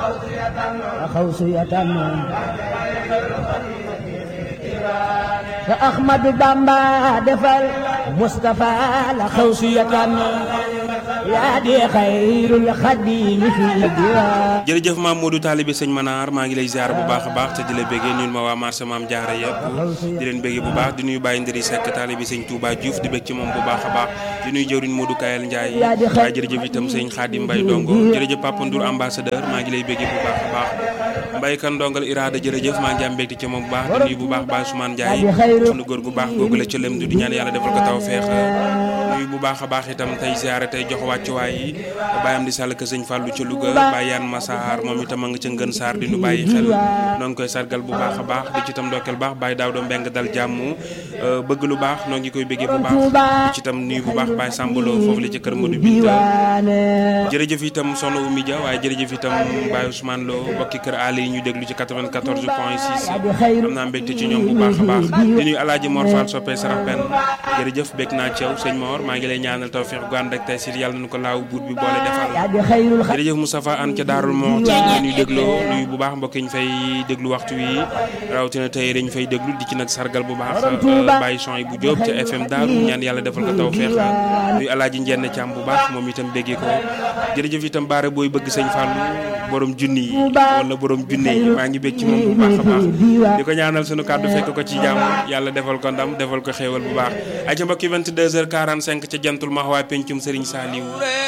خوصية فأحمد بامبا دفل مصطفى لخوصية yaa di xayrul xadim fi diwaan jërëjëf maam Modou Talibé sëñ Manar maa ngi lay ziar bu baax a baax te di la béggee nuyu ma waa marché maam Jaara yëpp di leen béggee bu baax di nuyu Baye Ndëri Seck Talibé sëñ Touba Diouf di bég ci moom bu baax a baax di nuyu jëwriñ Modou Kayel Ndiaye waaye jërëjëf itam sëñ Khadim Mbaye Dongo jërëjëf Papa Ndour ambassadeur maa ngi lay béggee bu baax a baax Mbaye kan ndongal Irada jërëjëf maa ngi am mbégte ci moom bu baax di nuyu bu baax Baye Soumane Ndiaye sunu góor gu baax googu la ca lëm du di ñaan yàlla defal ko taw feex nuyu bu baax a baax itam tey ziare tey jox wàccuwaay yi bàyyam di sàll ka sëñ Fallou ca Louga bàyyi yaan Massar moom itam a nga ca ngën saar di nu bàyyi xel noo ngi koy sargal bu baax a baax di ci itam ndokkeel baax bàyyi daaw do mbeng dal jàmm bëgg lu baax noo ngi koy bëggee bu baax di ci itam nuyu bu baax bàyyi sàmbaloo foofu la ca kër Modou Binta jërëjëf itam soxna Oumy Dia waaye jërëjëf itam Baye Ousmane Lo bokki kër Ali yi ñu déglu ci 94 point 6 am naa mbégte ci ñoom bu baax a baax di nuyu Alaaji Mor Fall soppee sarax benn jërëjëf bég naa ci yow sëñ Mor maa ngi lay ñaanal tawfeex gu ànd ak tey si yàlla nañu ko laaw buur bi boole defal jërëjëf Moustapha Anne ca Daarul Moxti ñuy dégloo nuyu bu baax mbokk yi ñu fay déglu waxtu wi rawatina tey dañu fay déglu di ci nag sargal bu baax bàyyi son yi bu jóob ca FM Daaru ñaan yàlla defal ko tawfeex nuyu Alaaji Njenn Caam bu baax moom itam béggee ko jërëjëf itam baare booy bëgg sëñ Fallou borom junni yi wala borom junne yi maa ngi bég ci moom bu baax a baax di ko ñaanal sunu kàddu fekk ko ci jàmm yàlla defal ko ndam defal ko xéewal bu baax ay ca mbokki 22 heures 45 ca jantul max waa pencum Serigne Saliou